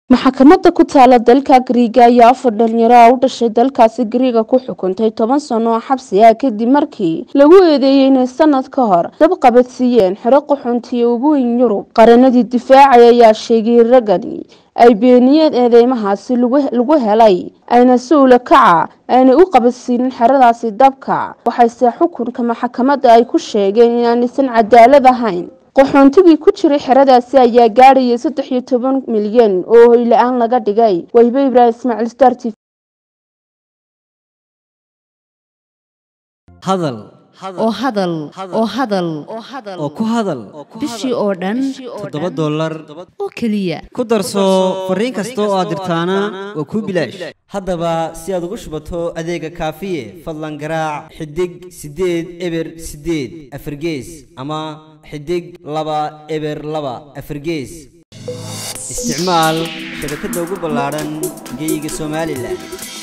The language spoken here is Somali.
maxkamadda ku taala dalka gariiga ayaa afar dhalinyaro ah u dhashay dalkaasi gariiga ku xukuntay toban sano oo xabsi ah kadib markii lagu eedeeyey inay sanad ka hor dab qabadsiiyeen xero qaxoontiya ugu weyn yurub qaranadii difaacay ayaa sheegay ragani ay beeniyeen eedeymahaasi lagu helay ayna si ula kaca aanay u qabadsiinin xeradaasi dabka waxayse xukunka maxkamadda ay ku sheegeen inaanaysan cadaalad ahayn qaxoontigii ku jiray xeradaasi ayaa gaadhayay saddex iyo toban milyan oo hoyla-aan laga dhigay waybe ibraahim ismaaciil star t hadal oo hadal oo hadal oo ku hadal bishii oo dhan toddoba dollar oo keliya ku darso fariin kasta oo aad dirtaana waa kuu bilaash haddaba si aad ugu shubato adeega kaafiye fadlan garaac xidig siddeed eber siddeed afargees ama xidig laba eber laba afargees isticmaal shabakadda ugu ballaadhan geyga somalilan